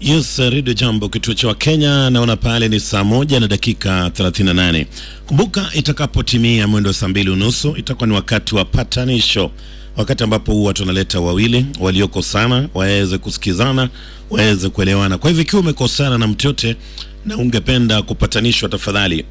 Yes, Radio Jambo, kituo cha Kenya. Naona pale ni saa moja na dakika 38. Kumbuka, itakapotimia mwendo wa saa mbili unusu itakuwa ni wakati wa patanisho, wakati ambapo huwa tunaleta wawili waliokosana waweze kusikizana, waweze kuelewana. Kwa hivyo ikiwa umekosana na mtu yote na ungependa kupatanishwa, tafadhali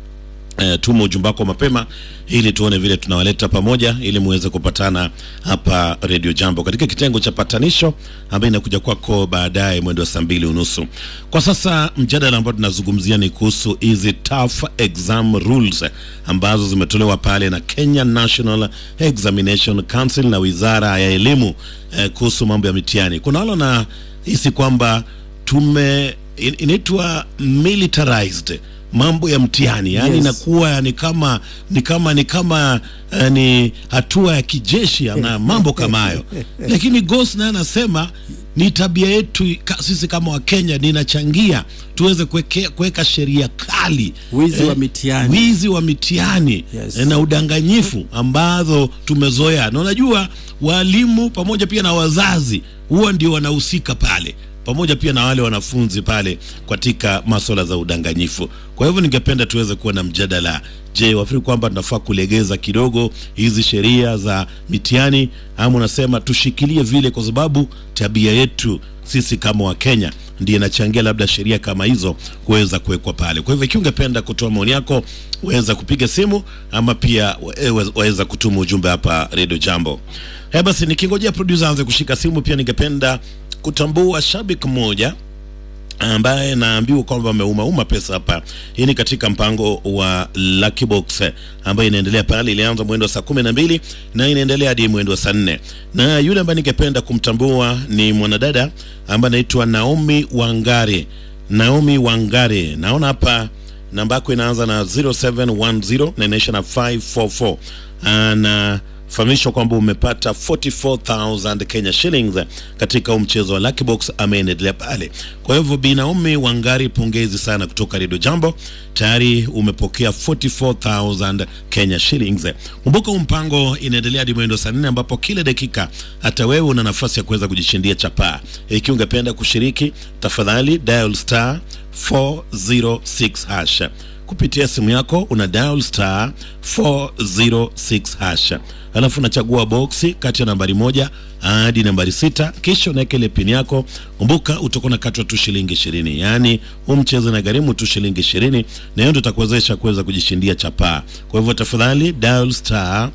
Uh, tuma ujumbe wako mapema ili tuone vile tunawaleta pamoja ili muweze kupatana hapa Radio Jambo katika kitengo cha patanisho ambayo inakuja kwako baadaye mwendo wa saa mbili unusu. Kwa sasa mjadala ambao tunazungumzia ni kuhusu hizi tough exam rules ambazo zimetolewa pale na Kenya National Examination Council na Wizara ya Elimu eh, kuhusu mambo ya mitihani. Kuna wale na hisi kwamba tume in- inaitwa militarized mambo ya mtihani yani Yes. inakuwa ni kama ni kama ni kama uh, ni hatua ya kijeshi na mambo kama hayo, lakini Ghost naye anasema ni tabia yetu ka, sisi kama Wakenya ninachangia tuweze kuweke- kuweka sheria kali Wizi wa mitihani. wizi wa mitihani Yes. eh, na udanganyifu ambazo tumezoea, na unajua walimu pamoja pia na wazazi huwa ndio wanahusika pale pamoja pia na wale wanafunzi pale katika masuala za udanganyifu. Kwa hivyo ningependa tuweze kuwa na mjadala. Je, wafikiri kwamba tunafaa kulegeza kidogo hizi sheria za mitihani, ama unasema tushikilie vile, kwa sababu tabia yetu sisi kama Wakenya ndiye inachangia labda sheria kama hizo kuweza kuwekwa pale. Kwa hivyo ikiwa ungependa kutoa maoni yako, waweza kupiga simu ama pia wawe- waweza kutuma ujumbe hapa Radio Jambo. Haya basi, nikingojea producer aanze kushika simu, pia ningependa kutambua shabiki mmoja ambaye naambiwa kwamba ameumauma pesa hapa. Hii ni katika mpango wa Lucky Box eh, ambayo inaendelea pale, ilianza mwendo wa saa kumi na mbili na inaendelea hadi mwendo wa saa nne na yule ambaye ningependa kumtambua ni mwanadada ambaye anaitwa Naomi Wangare. Naomi Wangare, naona hapa namba yako inaanza na 0710 na inaisha na 544 ana fahamishwa kwamba umepata 44000 Kenya shillings katika huu mchezo wa Lucky Box ameendelea pale. Kwa hivyo Bi Naomi Wangari, pongezi sana kutoka Radio Jambo, tayari umepokea 44000 Kenya shillings. Kumbuka huu mpango inaendelea hadi mwendo saa nne ambapo kila dakika hata wewe una nafasi ya kuweza kujishindia chapaa. Ikiwa ungependa kushiriki, tafadhali dial star 406 hash kupitia simu yako una dial star 406 hash, alafu unachagua boksi kati ya nambari moja hadi nambari sita, kisha unaweka ile pini yako. Kumbuka utakuwa unakatwa tu shilingi ishirini, yaani huu mchezo na gharimu tu shilingi ishirini, na hiyo ndio itakuwezesha kuweza kujishindia chapaa. Kwa hivyo tafadhali dial star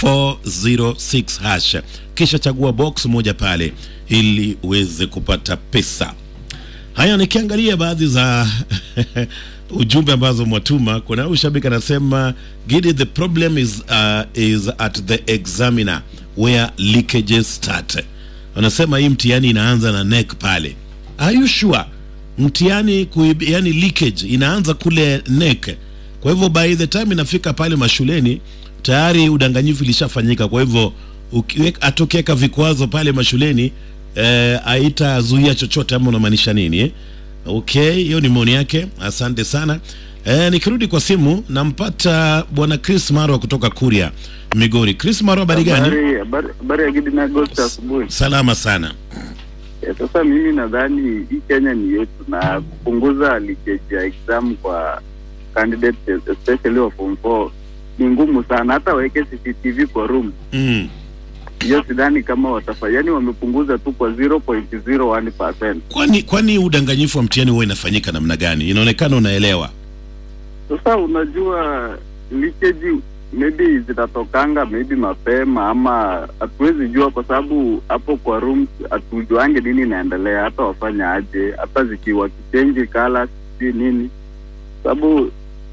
406 hash, kisha chagua box moja pale ili uweze kupata pesa. Haya, nikiangalia baadhi za ujumbe ambazo mwatuma, kuna huyu shabiki anasema Gidi, the problem is, uh, is at the examiner where leakages start. Wanasema hii mtihani inaanza na neck pale. Are you sure? Mtihani kuib, yani leakage inaanza kule neck. Kwa hivyo by the time inafika pale mashuleni tayari udanganyifu ilishafanyika. Kwa hivyo ukiweka- atokiweka vikwazo pale mashuleni eh, haitazuia chochote, ama unamaanisha nini eh? Okay, hiyo ni maoni yake. Asante sana. Eh, nikirudi kwa simu nampata bwana Chris Marwa kutoka Kuria, Migori. Chris Marwa, habari gani? Habari- habari habari ya Gidi na Agosti asubuhi. Salama sana. Eh, Sasa mimi nadhani hii Kenya ni yetu na kupunguza leakage ya exam kwa candidates especially wa form 4 ni ngumu sana. Hata waweke CCTV kwa room Mm. hiyo, sidhani kama watafanya. Yani wamepunguza tu kwa 0.01%. Kwani kwani udanganyifu wa mtihani huwa inafanyika namna gani? Inaonekana unaelewa. Sasa unajua leakage maybe zitatokanga maybe mapema ama hatuwezi jua, kwa sababu hapo kwa rooms hatujuange nini inaendelea, hata wafanya aje, hata zikiwa kichenji kala sijui nini, sababu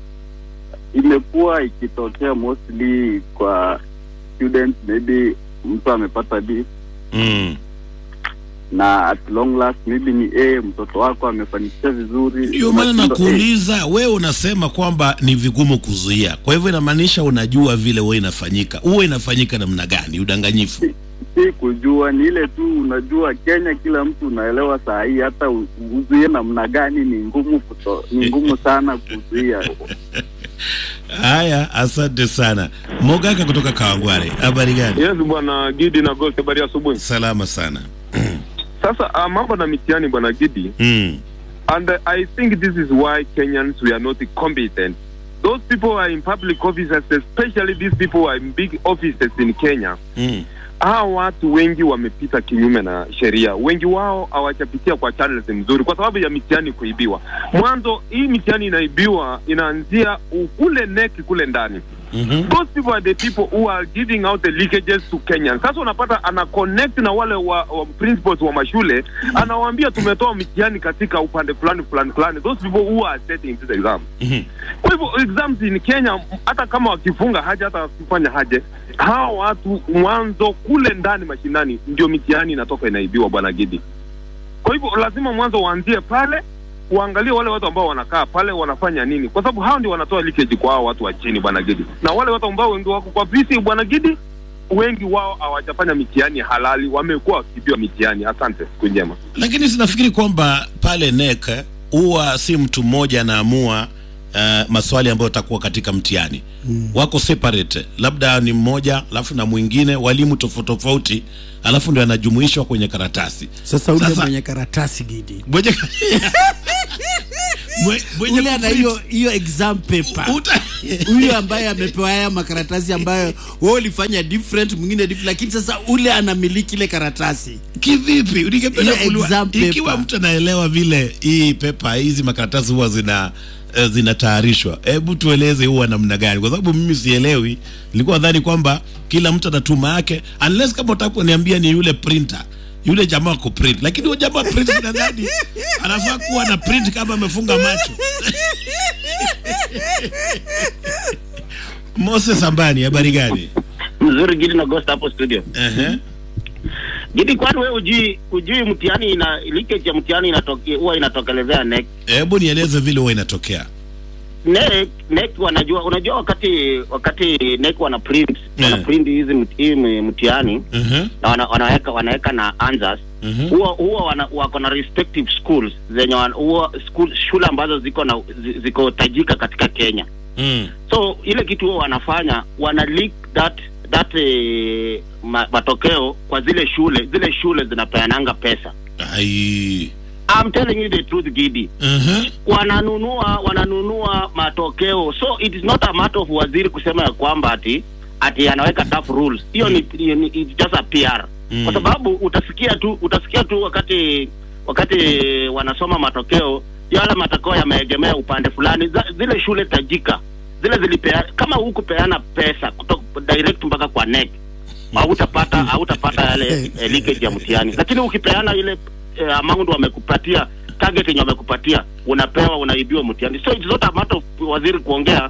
imekuwa ikitokea mostly kwa students, maybe mtu amepata D Mm. na at long last maybe ni A, mtoto wako amefanikisha vizuri, Ndio maana unashindwa, eh, nakuuliza wewe, unasema kwamba ni vigumu kuzuia, kwa hivyo inamaanisha unajua vile huwa inafanyika. Huwa inafanyika namna gani udanganyifu? si kujua, ni ile tu unajua, Kenya kila mtu unaelewa saa hii, hata u- uzuie namna gani ni ngumu kuto, ni ngumu sana kuzuia. Haya, asante sana Mogaka kutoka Kawangware, habari gani? Yes bwana Gidi na Ghost, habari ya asubuhi. Salama sana. Sasa uh, mambo na mitihani bwana Gidi, Mm. and uh, I think this is why Kenyans we are not competent. Those people who are in public offices, especially these people who are in big offices in Kenya, Mm. hawa watu wengi wamepita kinyume na sheria. Wengi wao hawajapitia kwa channels mzuri kwa sababu ya mitihani kuibiwa. Mwanzo hii mitihani inaibiwa inaanzia kule neki kule ndani. Mhm. Those people are the people who are giving out the leakages to Kenyans. Sasa unapata ana connect na wale wa, wa principals wa mashule, anawaambia tumetoa mitihani katika upande fulani fulani fulani. Those people who are setting this exam. Mhm. Kwa hivyo exams in Kenya, hata kama wakifunga haja, hata wakifanya haje, hawa watu mwanzo kule ndani mashinani ndio mitihani inatoka inaibiwa, bwana Gidi. Kwa hivyo lazima mwanzo waanzie pale, uangalie wale watu ambao wanakaa pale wanafanya nini, kwa sababu hao ndio wanatoa leakage kwa hao watu wa chini, bwana Gidi, na wale watu ambao wengi wako kwa visi, bwana Gidi, wengi wao hawajafanya mitihani halali, wamekuwa wakiibiwa mitihani. Asante, siku njema. Lakini sinafikiri kwamba pale NEC huwa si mtu mmoja anaamua uh, maswali ambayo atakuwa katika mtihani mm. Wako separate, labda ni mmoja alafu na mwingine, walimu tofauti tofauti, alafu ndio anajumuishwa kwenye karatasi. Sasa ule Sasa- mwenye karatasi Gidi, Mwenye Mwe- mwenye ule ana kuprint- hiyo hiyo exam paper uta huyu ambaye amepewa haya makaratasi ambayo wewe ulifanya different, mwingine different, lakini sasa ule anamiliki ile karatasi. kivipi? Ningependa Hiyo kujua exam paper. ikiwa mtu anaelewa vile hii pepa hizi makaratasi huwa zina eh, zinatayarishwa, hebu tueleze huwa namna gani, kwa sababu mimi sielewi. Nilikuwa nadhani kwamba kila mtu anatuma yake, unless kama utaponiambia ni yule printer yule jamaa wa kuprint, lakini huyo jamaa wa print nadhani anafaa kuwa na print kama amefunga macho. Moses Ambani, habari gani? Mzuri Gidi na Ghost hapo studio. Ehe. Gidi, kwani wewe ujui ujui mtihani ina leakage ya mtihani inatoke huwa inatokelezea NEC. Hebu nieleze vile huwa inatokea. NEC NEC wanajua unajua wakati wakati NEC wana print Yeah. wana print hizi mti- hii mtihani Mhm. na wana, wanaweka wanaweka na answers Mhm. huwa huwa wana, wako na respective schools zenye wan- huwa school shule ambazo ziko na zi- ziko tajika katika Kenya. Mm. so ile kitu huwa wanafanya wana leak that that eh, ma, matokeo kwa zile shule zile shule zinapeananga pesa Ai. I'm telling you the truth Gidi Mhm. wananunua wananunua matokeo so it is not a matter of waziri kusema ya kwamba ati ati anaweka tough rules hiyo ni, hiyo ni it's just a PR Mm. kwa sababu utasikia tu utasikia tu wakati wakati wanasoma matokeo yale matokeo yameegemea upande fulani za, zile shule tajika zile zilipea kama hukupeana pesa kutoka direct mpaka kwa NEC hautapata hautapata yale eh, leakage ya mtihani lakini ukipeana ile eh, amount wamekupatia target yenye wamekupatia unapewa unaibiwa mtihani so it's not a matter of waziri kuongea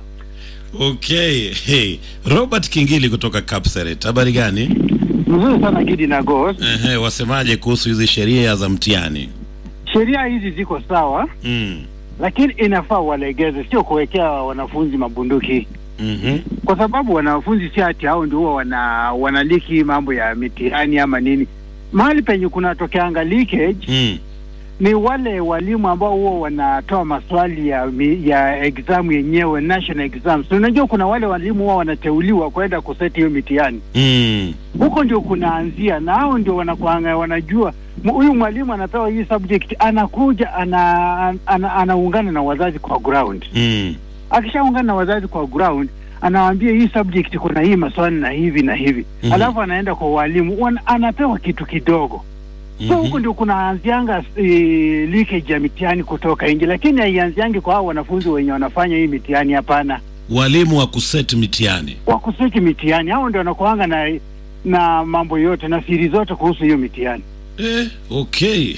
Okay. Hey. Robert Kingili kutoka Kapseret. Habari gani? Mzuri sana Gidi na Ghost. Ehe, wasemaje kuhusu hizi sheria za mtihani? Sheria hizi ziko sawa, Mm. lakini inafaa walegeze, sio kuwekea wanafunzi mabunduki, Mhm. kwa sababu wanafunzi si ati hao ndio huwa wana wanaliki mambo ya mitihani ama nini. Mahali penye kunatokeanga leakage Mm. ni wale walimu ambao huwa wanatoa maswali ya mi- ya exam yenyewe, national exams. Unajua kuna wale walimu huwa wanateuliwa kwenda kuseti hiyo mitihani Mm. huko ndio kunaanzia, na hao ndio wanakuanga wanajua mu- huyu mwalimu anapewa hii subject, anakuja ana, ana, anaungana na wazazi kwa ground. Mm. Akishaungana na wazazi kwa ground, anawaambia hii subject kuna hii maswali na hivi na hivi Mhm. alafu anaenda kwa walimu wana, anapewa kitu kidogo so huko Mhm. ndio kunaanzianga e, leakage ya mitihani kutoka nje, lakini haianziangi kwa hao wanafunzi wenye wanafanya hii mitihani. Hapana, Walimu wa kuseti mitihani. wakuseki mitihani, hao ndio wanakuanga na na mambo yote na siri zote kuhusu hiyo mitihani. Eh, okay.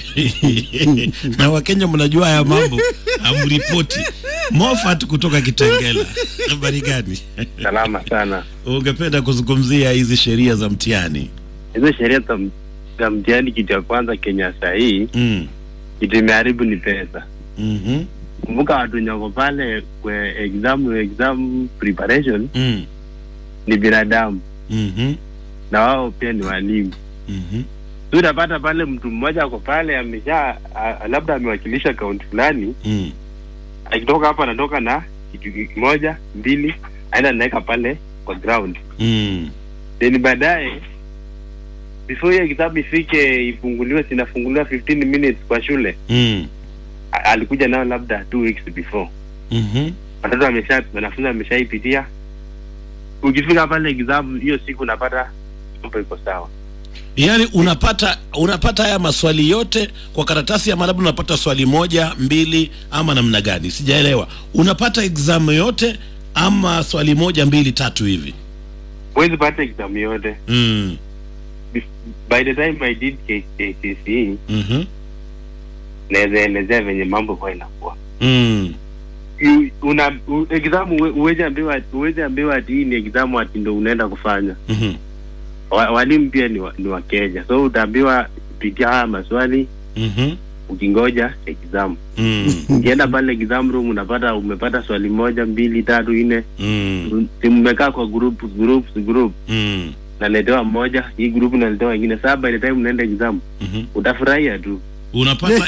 na Wakenya mnajua haya mambo, amripoti. Mofat kutoka Kitengela. Habari gani? Salama sana. Ungependa kuzungumzia hizi sheria za mtihani? Hizo sheria za m- za mtihani, kitu ya kwanza Kenya saa hii Mm. kitu imeharibu ni pesa. Mhm. Kumbuka watu wenye wako pale kwa exam exam preparation Mm. ni binadamu Mhm. na wao pia ni walimu. Mhm. Tu utapata pale mtu mmoja ako pale amesha a- labda amewakilisha kaunti fulani, Mm. akitoka hapa anatoka na kitu kimoja mbili, aenda anaweka pale kwa ground, Mm. then baadaye before hiyo exam ifike ifunguliwe zinafunguliwa 15 minutes kwa shule mm. A- alikuja nayo labda two weeks before mhm. watoto wamesha wanafunzi wameshaipitia ukifika pale exam hiyo siku unapata mambo iko sawa yaani unapata unapata haya maswali yote kwa karatasi ama labda unapata swali moja mbili ama namna gani sijaelewa unapata exam yote ama swali moja mbili tatu hivi huwezi pata exam yote mm. Bef- by the time i did KCSE mm naweza elezea venye mambo huwa inakuwa mm. You- una u- exam uwe- uwezi ambiwa uwezi ambiwa ati hii ni exam ati ndo unaenda kufanya mhm. wa, walimu pia ni wa, ni wa Kenya so utaambiwa pitia haya maswali Mhm. ukingoja exam Mm. ukienda pale exam room unapata umepata swali moja mbili tatu nne Mm. si mmekaa kwa group group group Mm. naletewa moja hii group naletewa ingine saa by the time unaenda exam Mhm. utafurahia tu unapata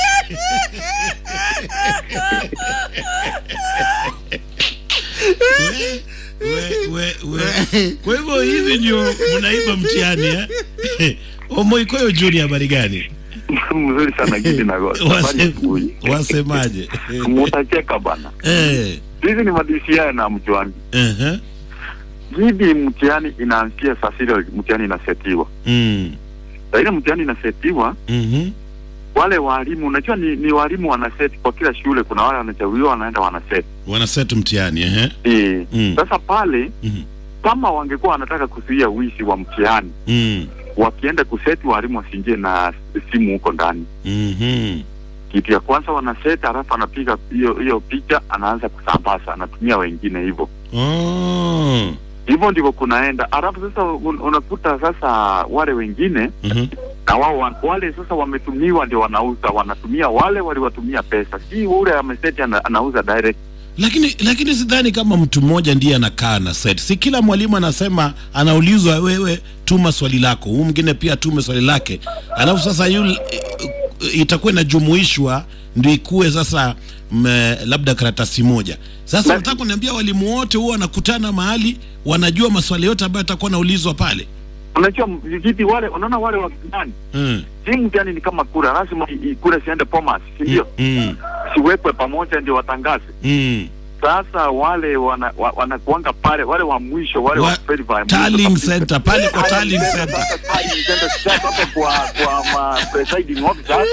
we, we, we, we. kwa hivyo hivi ndio mnaiba mtihani eh? omoikoyo juni habari gani mzuri sana gidi na gosi. Habari Wase- asubuhi. wasemaje mutacheka bana eh, hizi ni madisia na mjuangi uh-huh. gidi mtihani inaanzia saa sita mtihani inasetiwa mm. lakini mtihani inasetiwa mhm. wale walimu unajua ni, ni walimu wanaseti kwa kila shule kuna wale wanachaguliwa wanaenda wanaseti wanasetu mtihani eh? Eh, Mm. sasa pale Mhm. kama wangekuwa wanataka kuzuia wizi wa mtihani mm. wakienda kuseti walimu wasiingie na simu huko ndani mhm. kitu ya kwanza wanaseti halafu anapiga hiyo hiyo picha anaanza kusambaza anatumia wengine hivyo Oh. hivyo ndivyo kunaenda halafu sasa un, unakuta sasa wale wengine Mhm. na wao wa- wale sasa wametumiwa ndio wanauza wanatumia wale waliwatumia pesa si ule ameseti ana, anauza direct lakini lakini sidhani kama mtu mmoja ndiye anakaa na set si kila mwalimu anasema anaulizwa wewe tuma swali lako huu mwingine pia tume swali lake alafu sasa yule itakuwa inajumuishwa ndio ikuwe sasa m, labda karatasi moja sasa Na- nataka kuniambia walimu wote huwa wanakutana mahali wanajua maswali yote ambayo atakuwa anaulizwa pale unajua vijiti wale unaona wale wakijani mm. si mtihani ni kama kura lazima i- i- kura siende Bomas si ndio mm. siwekwe pamoja ndio watangaze mm. sasa wale wana, wa, wanakuanga pale wale wa mwisho wale Wa- wa verify mwisho Tallying kabisa. center pale kwa tallying Tallying center center, tallying center, sasa hapo kwa kwa ma presiding officers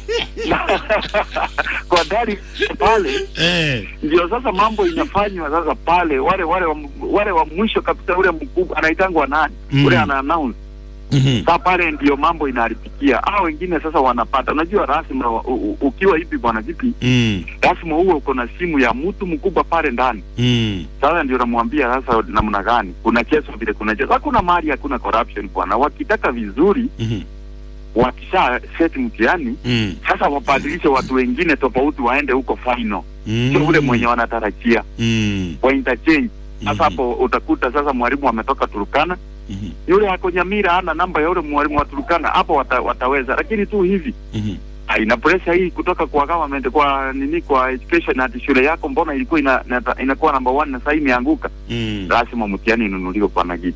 kwa dari pale eh. ndio sasa mambo inafanywa sasa pale wale wale wa, wale wa mwisho kabisa ule mkubwa anaitangwa nani Mm. ule ana announce mm-hmm. sasa pale ndio mambo inaharibikia hao wengine sasa wanapata unajua rasmi u- u- ukiwa hivi bwana vipi mm. lazima uwe uko na simu ya mtu mkubwa pale ndani mm. sasa ndio namwambia sasa namna gani kuna chezo vile kuna chezo hakuna mahali hakuna corruption bwana wakitaka vizuri mm-hmm. wakisha set mtihani mm. sasa wabadilishe watu wengine tofauti waende huko final mm. sio ule mwenye wanatarajia mm. wa interchange sasa Mhm. hapo utakuta sasa mwalimu ametoka Turukana Mhm. yule ako Nyamira hana namba ya yule mwalimu wa Turukana hapo wata, wataweza lakini tu hivi Mhm. Ah, ina pressure hii kutoka kwa government kwa nini kwa education ati shule yako mbona ilikuwa ina, ina, inakuwa number one na sasa imeanguka Mm. lazima mtihani inunuliwe kwa nagidi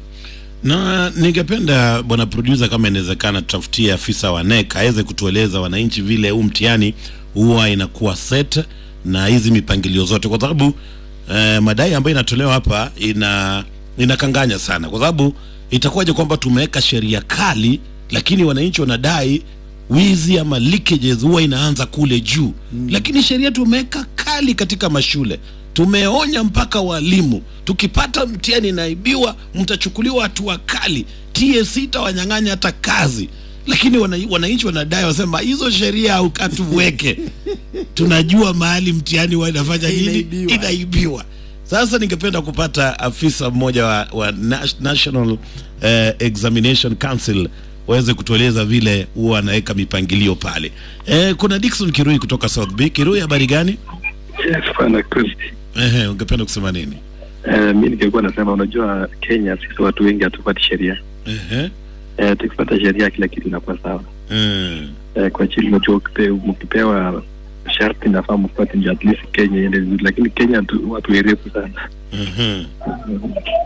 na ningependa bwana producer kama inawezekana tutafutie afisa wa NEC aweze kutueleza wananchi vile huu mtihani huwa inakuwa set na hizi mipangilio zote kwa sababu eh, madai ambayo inatolewa hapa ina inakanganya sana kwa sababu itakuwaje kwamba tumeweka sheria kali lakini wananchi wanadai wizi ama leakages huwa inaanza kule juu mm. lakini sheria tumeweka kali katika mashule tumeonya mpaka walimu tukipata mtihani inaibiwa mtachukuliwa hatua kali TSC itawanyang'anya hata kazi lakini wana- wananchi wanadai wasema hizo sheria au- hatuweke tunajua mahali mtihani huwa inafanya nini Inaibiwa. inaibiwa sasa ningependa kupata afisa mmoja wa, wa Nas- National eh, Examination Council waweze kutueleza vile huwa anaweka mipangilio pale. Eh, kuna Dickson Kirui kutoka South Bay. Kirui, habari gani? Yes, bwana Kristi. Ehe, ungependa kusema nini? Uh, mi ningekuwa nasema, unajua Kenya sisi watu wengi hatufuati sheria. Ehe. Uh, tukifuata sheria kila kitu inakuwa sawa. Mm. Uh, kwa chini unajua ukipe- mkipewa sharti nafaa mfuate ndio at least Kenya iende vizuri, lakini Kenya tu, watu werefu sana. Mhm.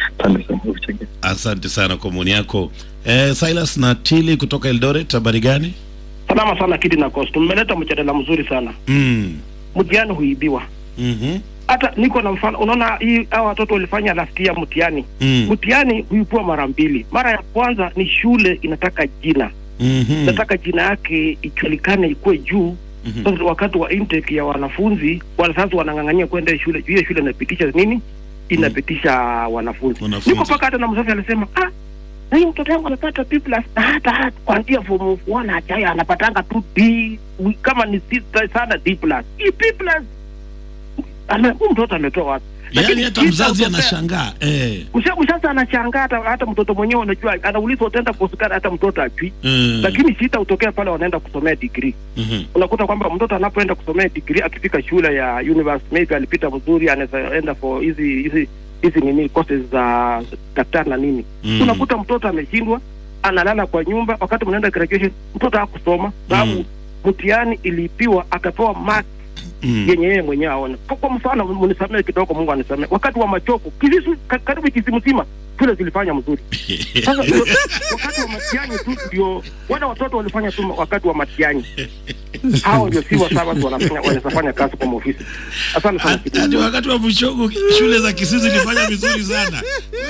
Asante sana kwa kuchangia. Asante sana kwa maoni yako. Eh, Silas na Tili kutoka Eldoret, habari gani? Salama sana Kidi na Coast, mmeleta mjadala mzuri sana. Mm. Mtihani huibiwa. Mhm. Hata niko na mfano, unaona hii hao watoto walifanya last year mtihani. Mm. Mtihani huibua mara mbili. Mara ya kwanza ni shule inataka jina, Mhm. inataka jina yake ijulikane, ikuwe juu. Mhm. Sasa wakati wa intake ya wanafunzi, wazazi wanang'ang'ania kwenda shule, hiyo shule inapitisha nini? Inapitisha wanafunzi. Wanafunzi. Niko mpaka hata na mzazi alisema ah, na hiyo mtoto wangu amepata B plus na hata hata kuanzia form 1 hajaya anapatanga tu D wi- kama ni C sana D plus. Hii B plus ana huyu mtoto ametoa wapi? Yaani hata kisa mzazi utopea- anashangaa. Eh. Msha- Mshaza anashangaa hata, hata mtoto mwenyewe unajua anaulizwa utaenda kusikana hata mtoto ajui. Mm. Lakini shida hutokea pale wanaenda kusomea degree. Mhm. Unakuta kwamba mtoto anapoenda kusomea degree akifika shule ya university maybe alipita vizuri anaweza enda for hizi hizi hizi nini courses za daktari na nini. Mm. Unakuta mtoto ameshindwa analala kwa nyumba wakati mnaenda graduation mtoto hakusoma sababu mtihani iliipiwa akapewa mark Mm. yenye yeye mwenyewe aone. Kwa, kwa mfano mnisamee kidogo, Mungu anisamee. Wakati wa machoko Kisisu ka, karibu Kisimu mzima shule zilifanya mzuri. Sasa ndio- wakati wa mtihani tu ndio wale watoto walifanya tu wakati wa mtihani. Hao ndio si wasawa tu wanafanya wanafanya kazi kwa ofisi. Asante sana. Hadi wakati wa mshogo shule za Kisii zilifanya vizuri sana.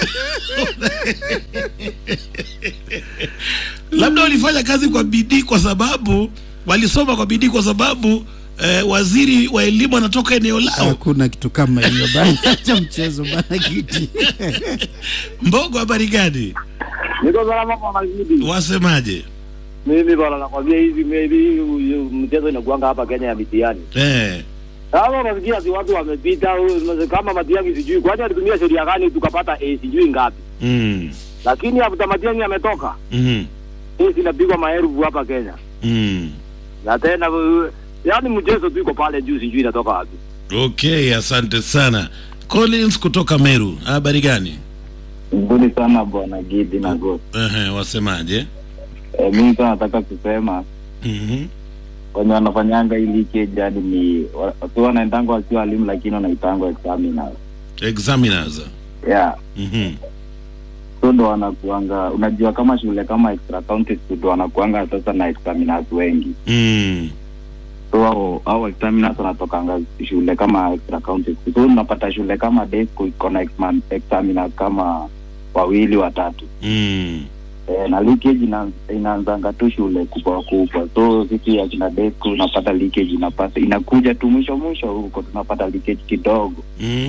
Labda walifanya kazi kwa bidii kwa sababu walisoma kwa bidii kwa sababu eh, waziri wa elimu anatoka eneo lao. Hakuna kitu kama hiyo bana, acha mchezo bana, kiti Mbogo, habari gani? Niko salama kwa mazidi. Wasemaje? Mimi bwana nakwambia hizi maybe hii mchezo inakuanga hapa Kenya ya mitihani. Eh. Sasa unasikia si watu wamepita u- kama Matiang'i sijui kwani alitumia sheria gani tukapata A sijui ngapi. Mm. Lakini after Matiang'i ametoka, Mhm. A inapigwa maelfu hapa Kenya. Mm. Na tena uh, yaani mchezo tu iko pale juu sijui inatoka wapi. Okay, asante sana. Collins kutoka Meru, habari gani? Nzuri sana bwana Gidi na Ghost. Ehe, wasemaje? E, mimi sana nataka kusema Mhm. wenye wanafanyanga hii leakage yani ni wa- watu wanaendanga wakiwa walimu lakini wanaitangwa examiners. Examiners. Yeah. Mhm. So ndo wanakuanga unajua kama shule kama extra county school ndo wanakuanga sasa na examiners wengi. Mm. So hao hao examiners wanatokanga shule kama extra county school. So unapata shule kama day school iko na exam- examiners kama wawili watatu. Mm. Eh, na leakage ina, inaanzanga tu shule kubwa kubwa, so sisi akina deku unapata leakage inapata inakuja tu mwisho mwisho huko tunapata leakage kidogo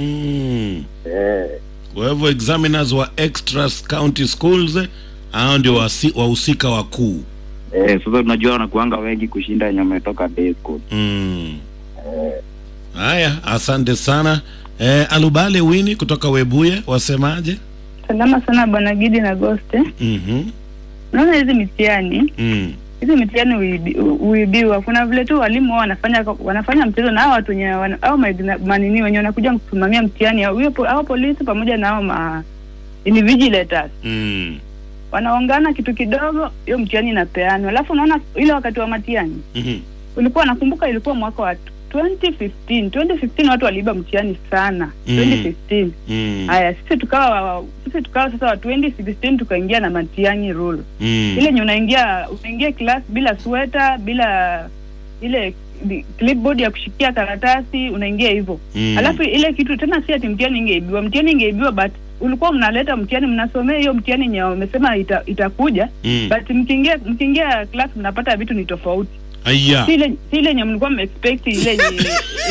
Mm. eh, Kwa hivyo examiners wa extra county schools eh, hao ndio wasi- wahusika wakuu. eh, sasa unajua wanakuanga wengi kushinda wenye wametoka day school Mm. eh, Haya, asante sana. Eh, Alubale Wini kutoka Webuye wasemaje? Salama sana bwana Gidi na Ghost. Mhm. Naona hizi mitihani Mm. hizi mitihani huibi- huibiwa. Kuna vile tu walimu wao wanafanya wanafanya mchezo na hao watu wenye wana- au maigna- manini wenye wanakuja kusimamia mtihani huyo po- hao polisi pamoja na hao ma invigilators Mm. wanaongana kitu kidogo, hiyo mtihani inapeanwa. Alafu unaona ile wakati wa mtihani Mhm. ulikuwa nakumbuka, ilikuwa mwaka wa 2015 2015 watu waliiba mtihani sana Mm. 2015 Mm. Haya, sisi tukawa sisi tukawa sasa wa 2016 tukaingia na matiani rule Mm. ile yenye unaingia unaingia class bila sweta bila ile di- clipboard ya kushikia karatasi unaingia hivyo Mm. alafu ile kitu tena si ati mtihani ingeibiwa mtihani ingeibiwa but ulikuwa mnaleta mtihani mnasomea hiyo mtihani yenye wamesema ita, itakuja Mm. but mkiingia mkiingia class mnapata vitu ni tofauti Aya. si ile si ile yenye mlikuwa mmeexpect ile yenye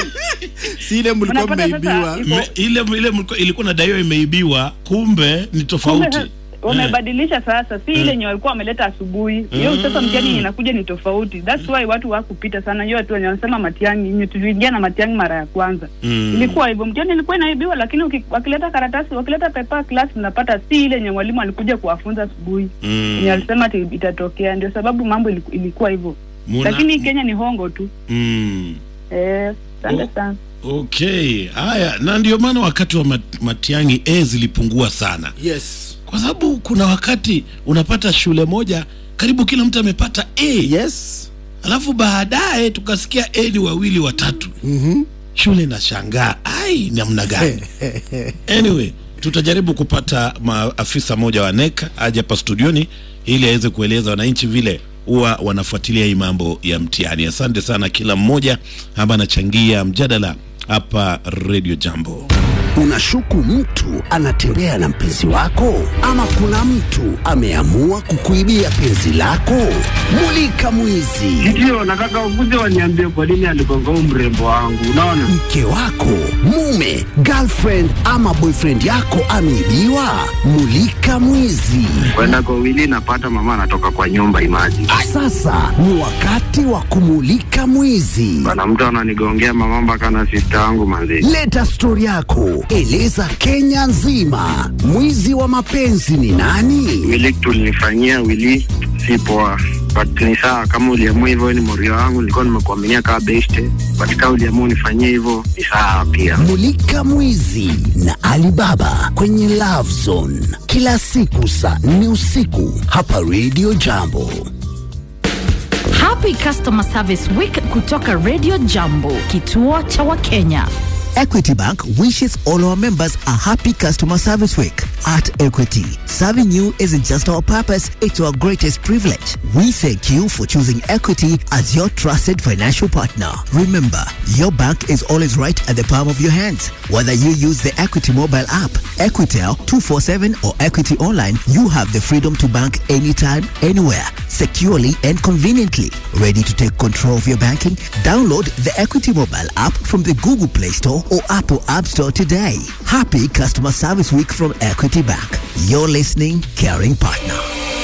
si ile mlikuwa Unapata sasa mmeibiwa iko- Me, ile ile mlikuwa- ilikuwa nadaiwa imeibiwa, kumbe ni tofauti. Kumbe wamebadilisha sasa, si ile yenye walikuwa wameleta asubuhi. Hiyo sasa mtihani yenye inakuja ni tofauti. That's why watu hawakupita sana. Hiyo watu wenye wanasema matiang'i, yenye tuliingia na matiang'i mara ya kwanza Mm. ilikuwa hivyo, mtihani ilikuwa inaibiwa, lakini uki- wakileta karatasi, wakileta paper class, mnapata si ile yenye mwalimu alikuja kuwafunza asubuhi Mm. yenye alisema ati itatokea. Ndio sababu mambo iliku- ilikuwa hivyo, Muna- lakini Kenya ni hongo tu. Mm. Eh, asante Oh. sana. Okay, haya, na ndio maana wakati wa mat, Matiang'i A zilipungua sana, yes kwa sababu kuna wakati unapata shule moja karibu kila mtu amepata A. yes Alafu baadaye tukasikia A ni wawili watatu, Mhm. shule inashangaa ai, namna gani? Anyway, tutajaribu kupata maafisa moja wa NEC aje hapa studioni ili aweze kueleza wananchi vile huwa wanafuatilia hii mambo ya mtihani. Asante sana kila mmoja ambaye anachangia mjadala hapa Radio Jambo. Unashuku mtu anatembea na mpenzi wako, ama kuna mtu ameamua kukuibia penzi lako? Mulika mwizi. Ndio, nataka ukuje waniambie kwa nini aligonga huyu mrembo wangu. Unaona, Mke wako, mume, girlfriend ama boyfriend yako ameibiwa? Mulika mwizi. kwenda kwa wili napata mama anatoka kwa nyumba imaji Sasa ni wakati wa kumulika mwizi. bana, mtu ananigongea mama mpaka na sista yangu manzi. Leta stori yako, eleza Kenya nzima, mwizi wa mapenzi ni nani? Wili tulinifanyia wili si poa, but ni sawa kama uliamua hivyo, wewe ni morio wangu, nilikuwa nimekuaminia kama beste, but kama uliamua unifanyie hivyo ni sawa pia. Mulika Mwizi na Alibaba kwenye Love Zone kila siku saa nne usiku hapa Radio Jambo. Happy Customer Service Week kutoka Radio Jambo, kituo cha Wakenya. Equity Bank wishes all our members a happy customer service week. At Equity, serving you isn't just our purpose, it's our greatest privilege. We thank you for choosing Equity as your trusted financial partner. Remember, your bank is always right at the palm of your hands. Whether you use the Equity mobile app, Equitel 247 or Equity online, you have the freedom to bank anytime, anywhere, securely and conveniently. Ready to take control of your banking? Download the Equity mobile app from the Google Play Store or Apple App Store today. Happy Customer Service Week from Equity Bank. Your listening, caring partner.